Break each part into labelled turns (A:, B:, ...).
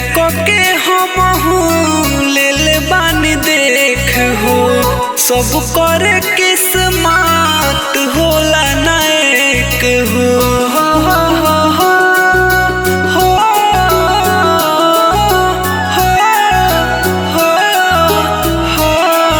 A: के हम ले ले बानी देख हो सब कर किस्मत होला नायक हो हो हो हो हो हो हो हो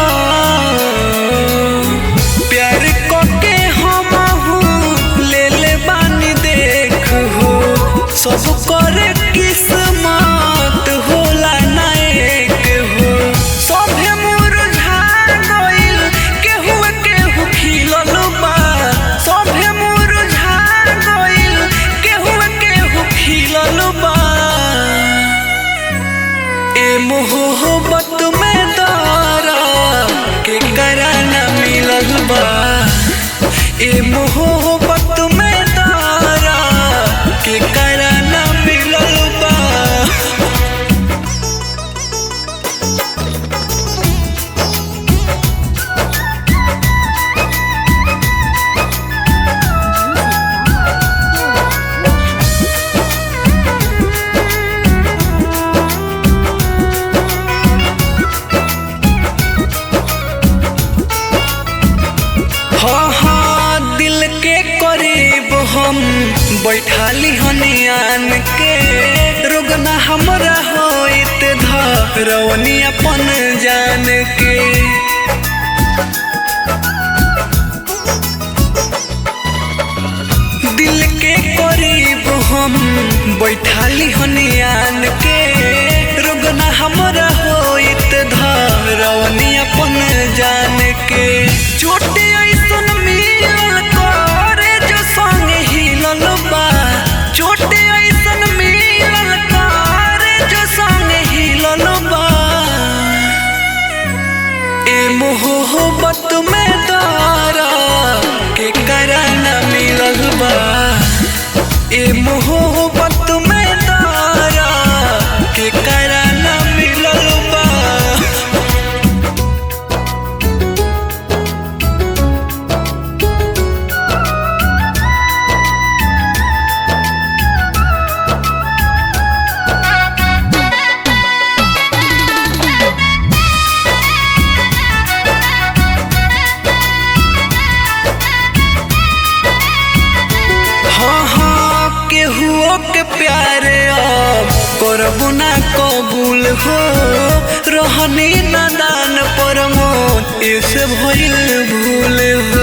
A: प्यार के हम ले ले बानी देख हो सब कर किस्मत होला नायक हो सभे मुरझा गइल केहू केहू खिलल बा सभे मुरझा गइल केहू केहू खिलल बा ए मोहब्बत में दारा के कराना मिलल बा ए मोहब्बत में दारा के कराना मिलल बा हाँ हाँ दिल के करीब हम बैठाली हनियान के रुगना हमरा होइत धरवनी अपन जान के दिल के करीब हम बैठाली हनियान के रुगना हमरा होइत धरवनी अपन जान के छोटे ऐसन मिलल करे जो संग हिलल बा छोटे ऐसन मिलल करे जो संग हिलल बा ए मोहब्बत में दारा के कराना मिलल बा ए मोहब्बत में दारा के कराना मिलल बा हाँ हाँ केहुओ के प्यारे अब करबू ना कबूल हो रहनी नादान पर मोन ऐसे भइल भूल हो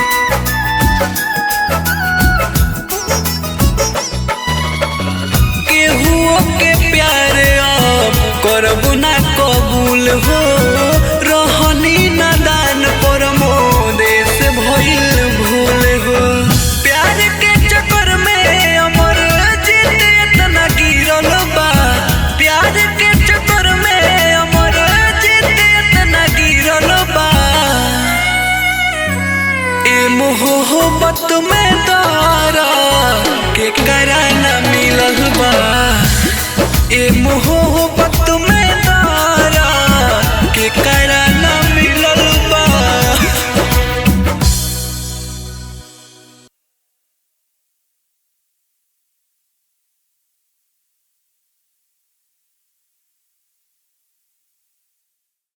A: केहुओ के प्यारे अब करबू ना कबूल हो रहनी नादान पर मोन ऐसे भइल भूल हो प्यार के चक्कर में अमर जीत इतना गिरल बा प्यार के चक्कर में अमर जीत इतना गिरल बा ए मोहब्बत में दारा के कराना मिलल बा ए मोहब्बत